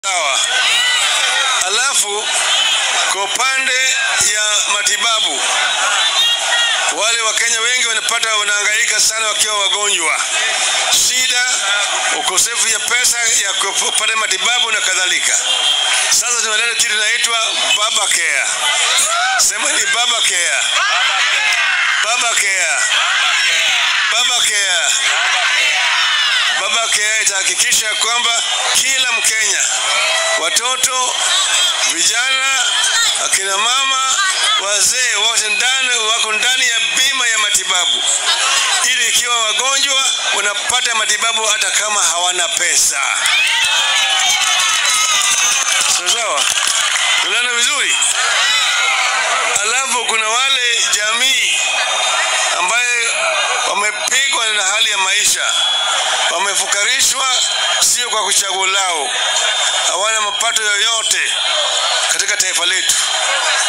Sawa. Alafu kwa upande ya matibabu, wale Wakenya wengi wanapata wanahangaika sana wakiwa wagonjwa, shida, ukosefu ya pesa ya kupata matibabu na kadhalika. Sasa tumeleta kitu inaitwa Baba Care. Sema ni Baba Care. Baba Care. Baba Care. Baba Care itahakikisha kwamba kila Mkenya, watoto, vijana, akina mama, wazee wote ndani wako ndani ya bima ya matibabu, ili ikiwa wagonjwa wanapata matibabu hata kama hawana pesa. Sawa sawa, tunaona vizuri. Alafu kuna wale jamii ambaye wamepigwa na hali ya maisha, wamefukarishwa sio kwa kuchagua lao, hawana mapato yoyote katika taifa letu.